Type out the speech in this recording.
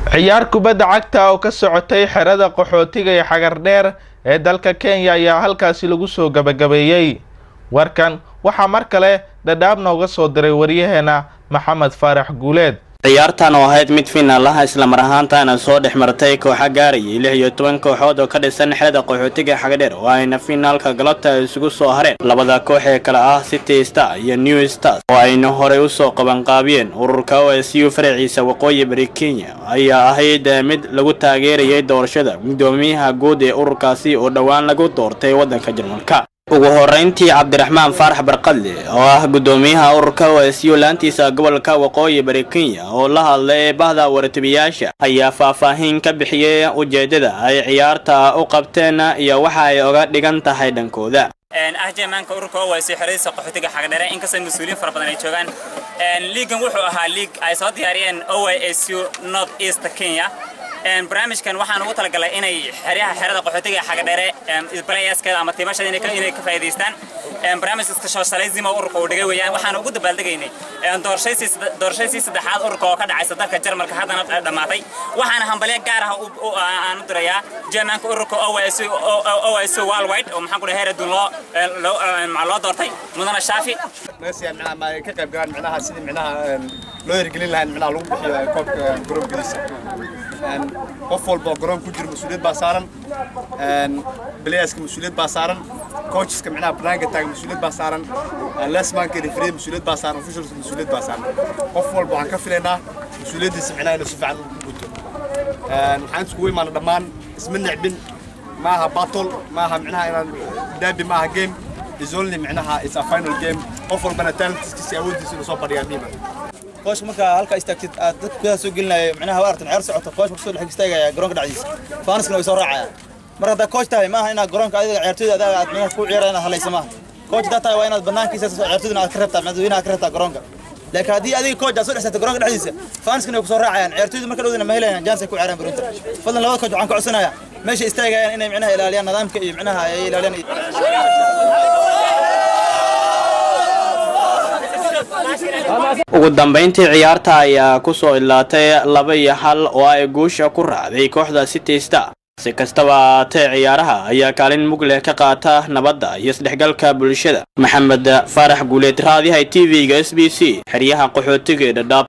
ciyaar kubadda cagta oo ka socotay xerada qaxootiga ee xagardheer ee dalka kenya ayaa halkaasi lagu soo gabagabeeyey warkan waxaa mar kale dhadhaab nooga soo diray waryaheena maxamed faarax guuleed ciyaartan oo ahayd mid finaalaha islamar ahaantaana soo dhex martay kooxa gaarayay lix iyo toban kooxood oo ka dhisan xerada qaxootiga xagadheer oo ayna finaalka galabta isugu soo hareen labada koox ee kale ah city star iyo new stars oo ayna horey usoo qabanqaabiyeen ururka o s u faraciisa waqooyi bari kenya ayaa ahayd mid lagu taageerayay doorashada gudoomiyaha guud ee ururkaasi oo dhowaan lagu doortay waddanka jarmalka ugu horeyntii cabdiraxmaan faarax barqadle oo ah gudoomiyaha ururka o s u laantiisa gobolka waqooyi bari kenya oo la hadlay bahda waratibiyaasha ayaa faahfaahin ka bixiyey ujeedada ay ciyaarta u qabteen iyo waxa ay oga dhigan tahay dhankooda ah jeemaanka ururka o s xeradiisa qaxootiga xagdhere inkastoo mas-uuliyiin fara badan ay joogaan liigan wuxuu ahaa liig ay soo diyaariyeen o s u north east kenya barnaamijkan waxaan ugu talagalay inay xeryaha xerada qaxootiga xagadheere playaskeeda ama tiimashada inay ka faa'iidaystaan barnaamij iska socialismo ururka uu dhigay weeyaan waxaan ugu dabaaldegaynay doorashadii saddexaad ururka oo ka dhacaysa dalka jarmalka haddana dhammaatay waxaana hambalyo gaar ah aan u dirayaa jermanka ururka OS worldwide oo maxaan ku dhahay heeradun loo loo doortay mudana shaafi meesha macnaha ma ay ka qayb galaan macnaha sidii macnaha loo hirgelin lahayn macnaha lagu bixiyo koobka garoonkiisa qof walba oo garoon ku jira mas-uuliyad baa saaran balayaska mas-uuliyad baa saaran coacheska macnaha banaanka taaga mas-uuliyad baa saaran lesmanka referee mas-uuliyad baa saaran officials mas-uuliyad baa saaran qof walba waxaan ka filaynaa mas-uuliyaddiisa macnaha inuu si fiican u guto waxaan iskugu imaana dhammaan isma necbin maaha battle maaha macnaha inaan daabi maaha game is only macnaha is a final game qof walbana talentskiisa awooddiisa inuu soo badhiyaa miima koosh markaa halka istaagtid aad dadka gudaha soo gelinaya macnaha waa artan ciyaar socota koosh marka soo dhex istaagaya garoonka dhexdiisa faanaskana way soo raacayaan mar haddaa koosh tahay maaha inaad garoonka adiga ciyaartooyda adaga aad macnaha ku ciyaara inaad halaysa maaha koosh haddaa tahay waa inaad banaankiisa ciyaartooydana aad ka reebtaa madaxweynaha ka reebtaa garoonka laakiin haddii adiga kooch aad soo dhexsatay garoonka dhexdiisa faanaskana way ku soo raacayaan ciyaartooyda marka dhowdana ma helayaan jans ay ku ciyaaraan garoonta fadlan labada kooch waxaan ka codsanayaa meesha istaagayaan inay macnaha ilaaliyaan nidaamka iyo macnaha ay ilaaliyaan ugu dambayntii ciyaarta ayaa ku soo idlaatay laba iyo hal oo ay guusha ku raacday kooxda city star si kastaba ahaatee ciyaaraha ayaa kaalin mug leh ka qaata nabadda iyo isdhexgalka bulshada maxamed faarax guuleed raadiyaha t v-ga s b c xeryaha qaxootiga ee dhadhaab